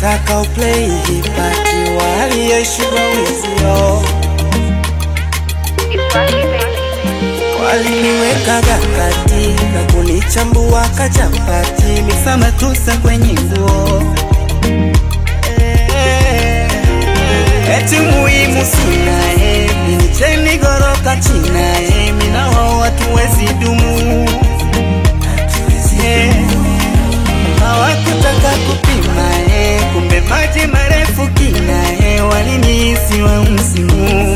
hawakutaka uplay hipati waliyeshindwa wizio waliniwekaga katika kunichambua kachapati misamatusa kwenye nguo eti muhimu sinae minicheni goroka chinae minao watu wezi dumu Eh, hawakutaka kupima eh, kumbe maji marefu kina eh, walinihisi wa msimu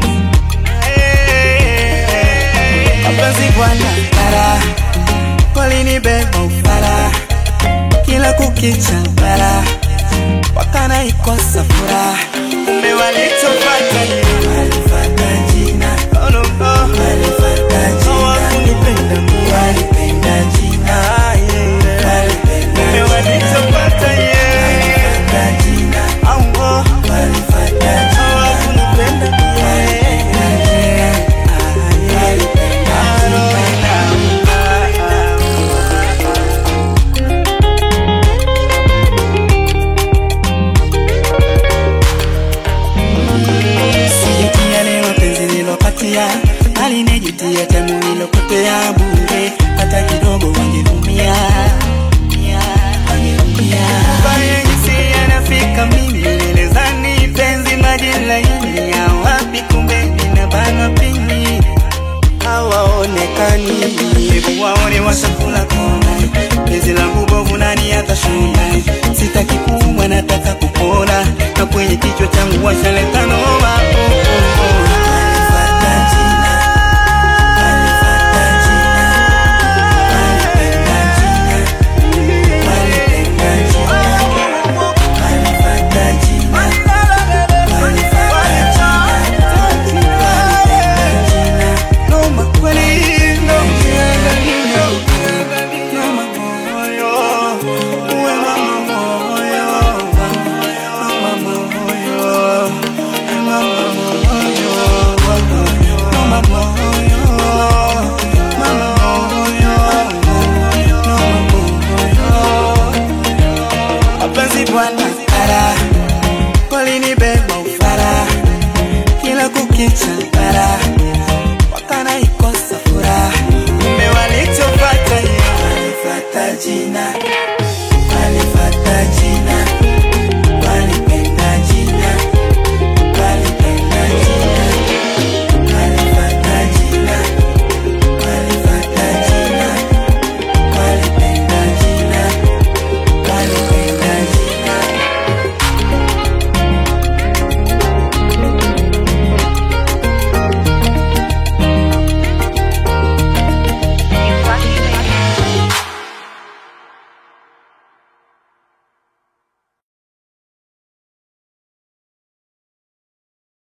Eh, mapenzi bwana bara walinibeba ufara kila kukicha bara wakana ikosa furaha kumbe walichopata ni walifata jina oh, no, no. walifata jina hawakunipenda mimi walipenda jina yeah. kumbe walichopata yeah. walifata jina au oh. walifata jina hawakunipenda mimi walipenda jina ah, yeah. Sijutia leo penzi nilopatia, alinijutia tamu nilopotea bure, hata kidogo wangeumia wangeumia. Mbaya jinsi yanafika mimi, nilizani penzi maji laini ya wapi, kumbe ninabanwa pini hawaonekani. Hebu waone washakula kona, penzi langu bovu, nani atashona? Sitaki kuumwa, nataka kupona, na kwenye kichwa changu washaleta noma. Oh, oh, oh.